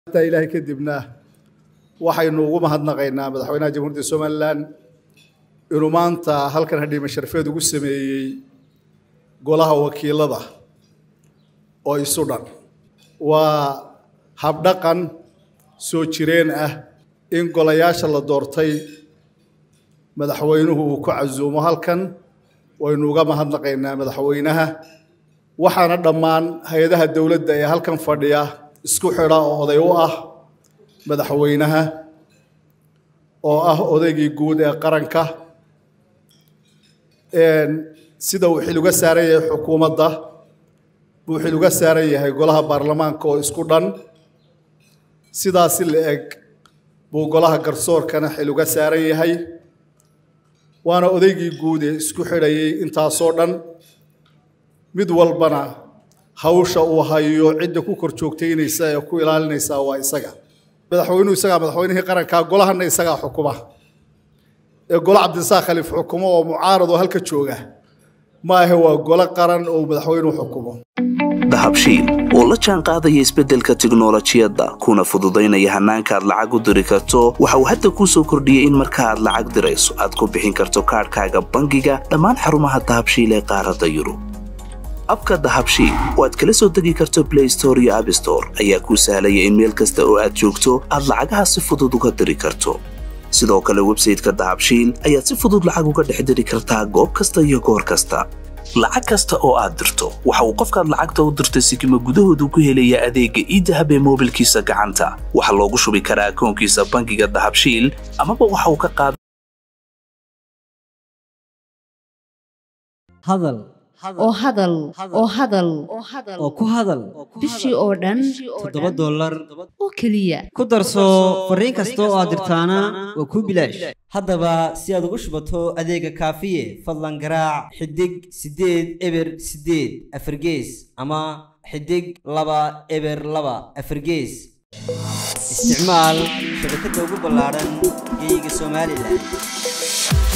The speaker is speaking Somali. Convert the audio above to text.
taa ilaahay kadibna waxaynu ugu mahadnaqaynaa madaxweynaha jamhuuriyadda somalilan inuu maanta halkan hadhiime sharfeed ugu sameeyey golaha wakiilada oo isu dhan waa habdhaqan soo jireen ah in golayaasha la doortay madaxweynuhu uu ku casuumo halkan waynu uga mahadnaqaynaa madaxweynaha waxaana dhammaan hay-adaha dowladda ee halkan fadhiya isku xidha oo oday u ah madaxweynaha oo ah odaygii guud ee qaranka sida uu xil uga saaran yahay xukuumadda buu xil uga saaran yahay golaha baarlamaanka oo isku dhan sidaasi la eg buu golaha garsoorkana xil uga saaran yahay waana odaygii guud ee isku xidhayay intaasoo dhan mid walbana hawsha uu hayo cidda ku kor joogtaynaysa ee ku ilaalinaysa waa isaga madaxweynuhu isagaa madaxweynihii qarankaa golahanna isagaa xukuma ee golo cabdisaaq khaliif xukumo oo mucaarad oo halka jooga ma ahe waa golo qaran oo madaxweynuhu xukumo dahabshiil oo la jaan qaadaya isbeddelka tiknolojiyadda kuna fududaynaya hannaanka aad lacag u diri karto waxa uu hadda kuu soo kordhiyey in marka aad lacag dirayso aad ku bixin karto kaadhkaaga bangiga dhammaan xarumaha dahabshiil ee qaaradda yurub abka dahabshiil oo aad kala soo degi karto blay store iyo abstore ayaa kuu sahlaya in meel kasta oo aad joogto aad lacagaha si fudud uga diri karto sidoo kale websayteka dahabshiil ayaad si fudud lacag uga dhex diri kartaa goob kasta iyo goor kasta lacag kasta oo aad dirto waxa uu qofkaad lacagta u dirtay sikima gudahoodu ku helayaa adeegga iidahab ee moobilkiisa gacanta waxaa loogu shubi karaa akoonkiisa bangiga dahabshiil amaba waxa uu ka qaada hadal oo hadal oo hadal oo ku hadal bishii oo dhan toddoba dollar oo keliya ku darso fariin kasta oo aad dirtaana waa kuu bilaash haddaba si aad ugu shubato adeega kaafiye fadlan garaac xidig siddeed eber siddeed afargees ama xidig laba eber laba afargees isticmaal shabakadda ugu ballaadhan geeyiga somalilan